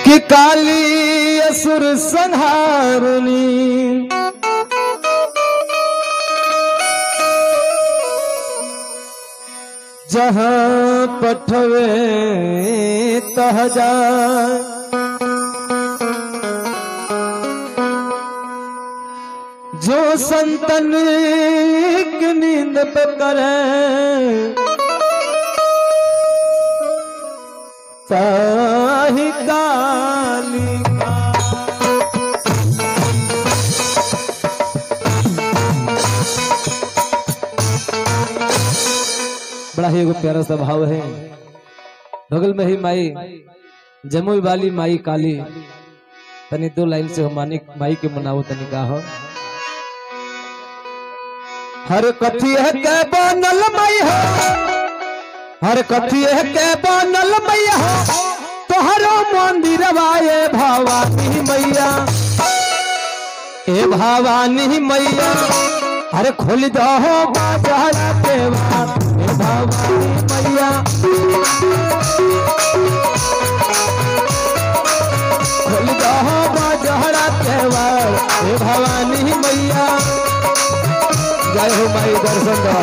कि काली असुर संहारनी जहाँ पठवे तह जाए जो संतन की नींद पे करे ताही काली का बड़ा ही एगो प्यारा सा भाव है बगल में ही माई जमुई वाली माई काली तनी दो लाइन से मानी माई के मनाओ तनी का हो हर कथी है के बनल मई हो हर कथी है के बनल मैया हो तोहरो मंदिर वाए भवानी मैया ए भवानी मैया अरे खोल दो बाजार के बात ए भवानी मैया खोल दो बाजार के बात ए भवानी मैया जय हो माई दर्शन दो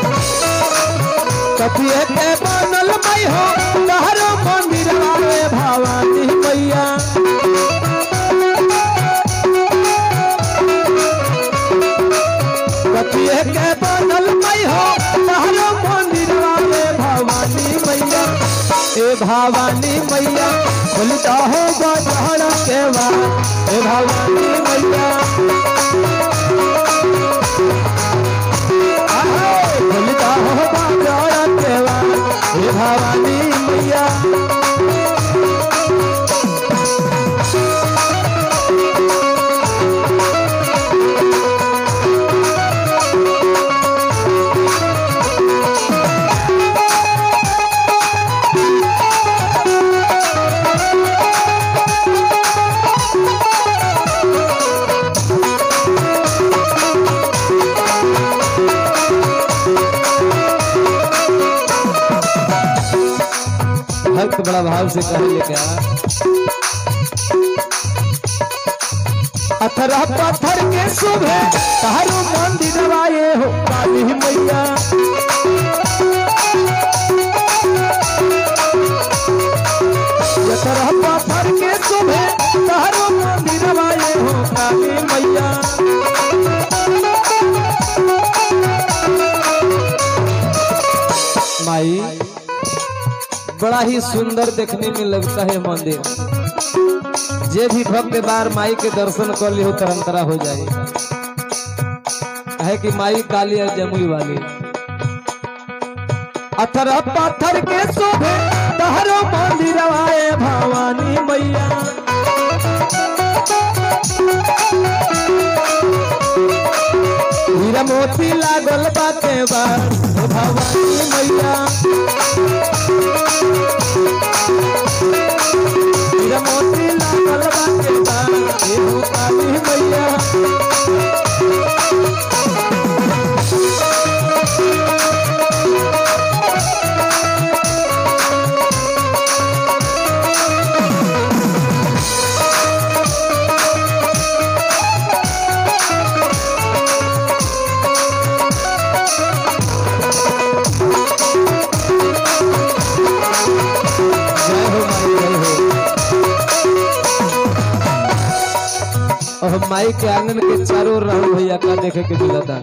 कथिए के बनल मई हो तहरो मंदिर आवे भवानी मैया कथिए के बनल मई हो तहरो मंदिर आवे भवानी मैया ए भवानी मैया खुलता हो गजहरा के वार ए भवानी मैया खुलता हो गजहरा के वार ए भवानी मैया भक्त बड़ा भाव से कहे लेके आ अथरा पत्थर के सुबह तारो मंदिर आए हो काली मैया अथरा पत्थर के सुबह तारो मंदिर आए हो काली मैया माई बड़ा ही सुंदर देखने में लगता है मंदिर जे भी भक्त बार माई के दर्शन कर ली हो तरंतरा हो जाए है कि माई काली है जमुई वाली अथर पत्थर के शोभे तहरो मंदिर आए भवानी मैया हीरा मोती लागल बाटे बा भवानी मैया हीरा मोती लागल बाटे बा हे हो काली मैया जय हो माई जय हो और माई के आंगन के चारों ओर राहुल भैया का देखे के मिला था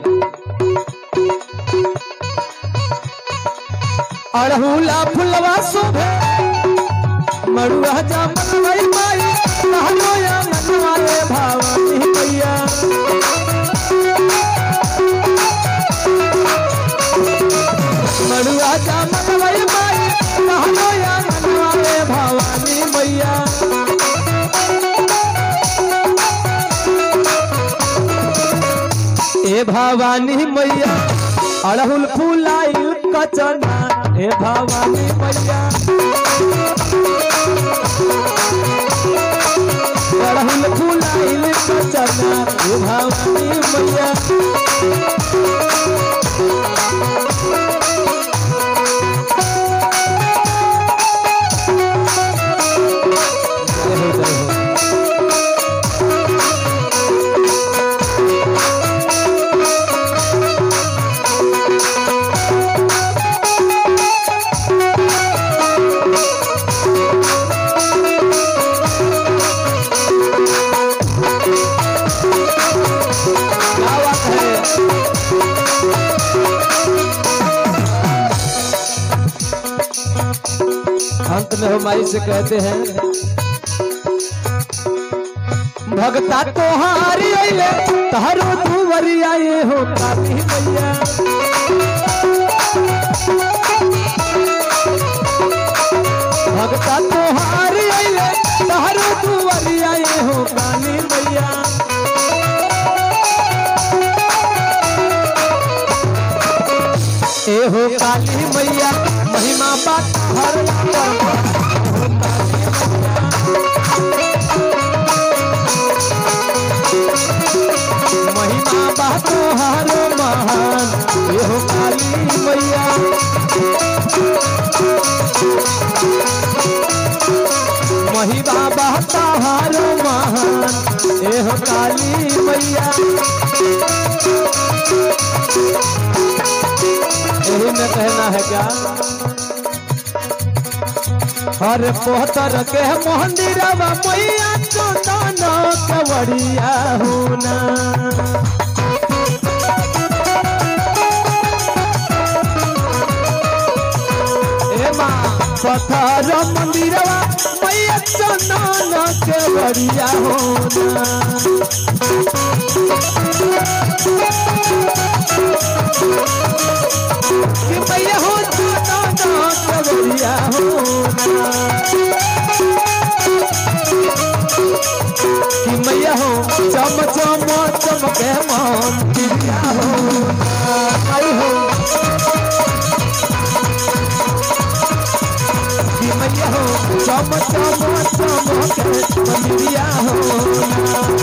अड़हुला फुलवा शोभे मड़ुआ जामन माई माई कहलो या मनवाले भवानी मैया मड़ुआ जामन माई माई कहलो या मनवाले भवानी मैया ए भवानी मैया अड़हुल फुलाइल कचना हे भवानी मैया अड़हुल फुलाइल कचना हे भवानी मैया जय हो अंत में हम माई से कहते हैं भगता तोहारी अइले तहरो दुवरिया ये हो काली मैया भगता तोहारी अइले तहरो दुवरिया ये हो काली मैया ए हो काली मैया महिमा बात हर महिमा बात हर महान ए हो काली मैया महिमा बात हर महान ए हो काली मैया यही में कहना है क्या हर पोहतर के मंदिरवा मैया चोदना कवड़िया होना ए माँ पत्थर मंदिरवा मैया चोदना कवड़िया होना कि मैया हो चोदना कवड़िया होना कि मैया हो चम चम चमके मन दिया हो आई हो कि मैया हो चम चम चमके मंदिरिया हो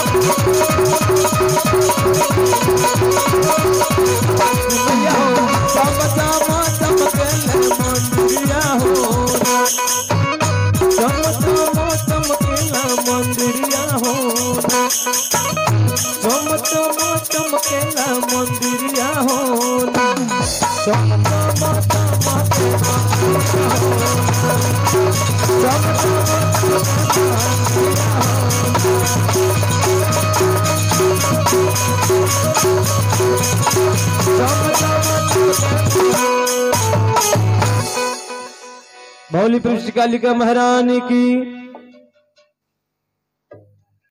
कि मैया हो चम चम चमके मंदिरिया हो चम चम चमकेला मंदिरिया हो चम चम चमकेला मंदिरिया हो चम चम चमकेला चम चम मौली पृष्ठ कालिका महारानी की